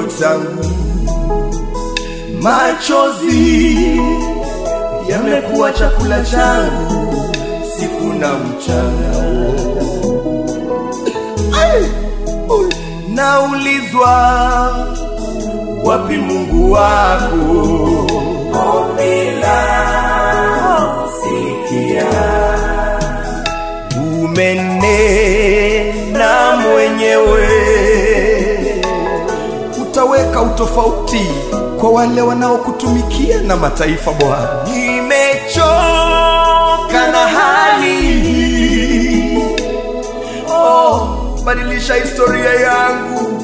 changu, machozi yamekuwa chakula changu siku na mchana. Ai! Ui! Naulizwa wapi Mungu wako? Ombi langu sikia, umenena mwenyewe, utaweka utofauti kwa wale wanaokutumikia na mataifa. Bwana, nimechoka na hali hii. Oh, badilisha historia yangu,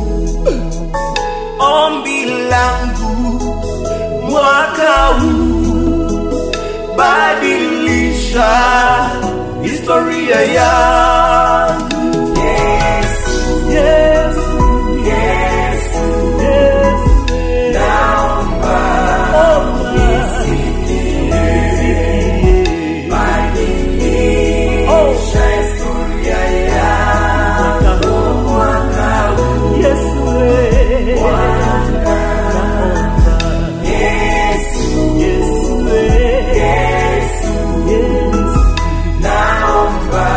ombi langu mwaka huu, badilisha historia yangu. Yesu, Yesu, Yesu, Yesu, naomba unisikie, badilisha historia yangu mwaka huu. Yesu, Yesu, Yesu, Yesu, Yesu, naomba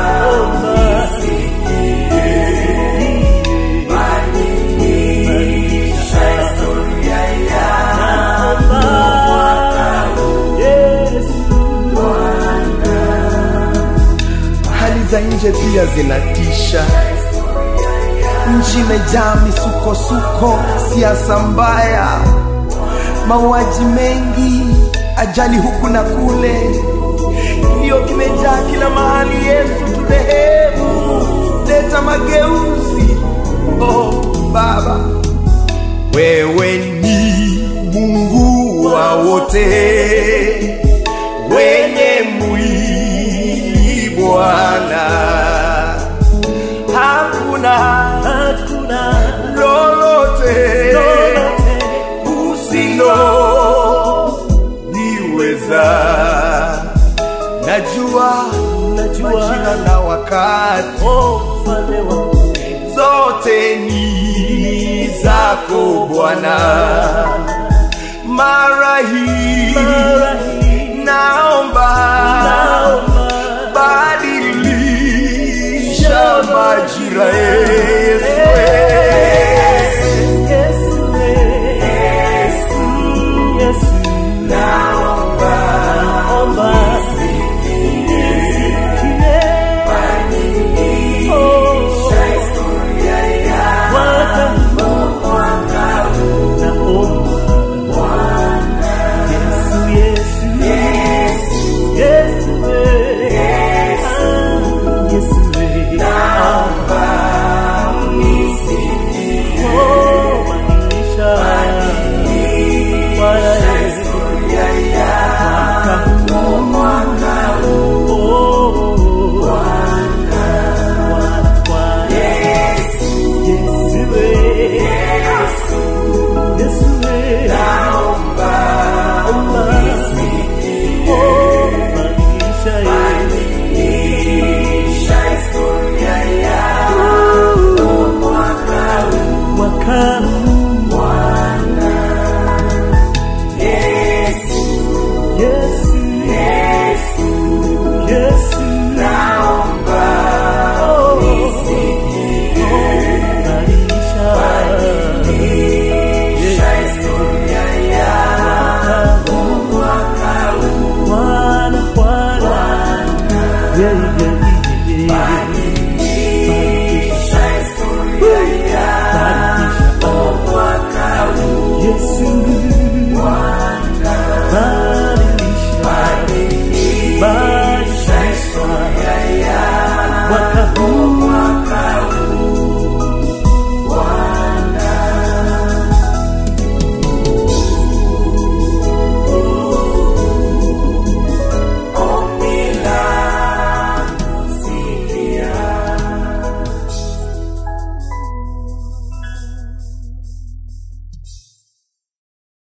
badilisha historia yangu hali za nje pia zinatisha. Nchi imejaa misukosuko, siasa mbaya, mauaji mengi, ajali huku na kule, kilio kimejaa kila mahali. Yesu turehemu, leta mageuzi. Oh Baba, wewe ni Mungu wa wote, wenye mwili Bwana, hakuna hakuna lolote lolote usilo niweza. Najua Najua. majira na wakati oh mfalme wangu zote ni zako Bwana. Mara hii mara hii naomba naomba badilisha majira yetu